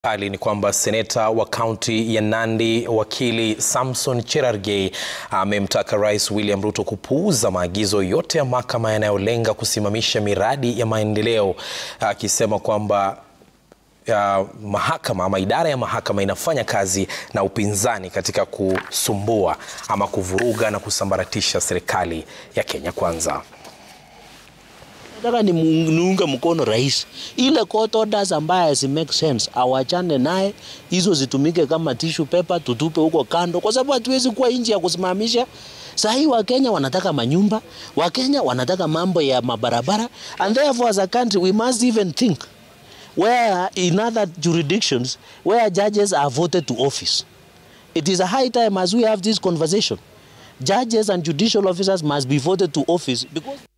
Hali ni kwamba seneta wa kaunti ya Nandi wakili Samson Cherargei amemtaka Rais William Ruto kupuuza maagizo yote ya mahakama yanayolenga kusimamisha miradi ya maendeleo, akisema kwamba ya mahakama ama idara ya mahakama inafanya kazi na upinzani katika kusumbua ama kuvuruga na kusambaratisha serikali ya Kenya Kwanza. Nataka ni niunge mkono rais, ile court orders ambaye si make sense awachane naye, hizo zitumike kama tissue paper, tutupe huko kando, kwa sababu hatuwezi kuwa nchi ya kusimamisha. Saa hii Wakenya wanataka manyumba, Wakenya wanataka mambo ya mabarabara, and therefore as a country we must even think where in other jurisdictions where judges are voted to office. It is a high time as we have this conversation. Judges and judicial officers must be voted to office because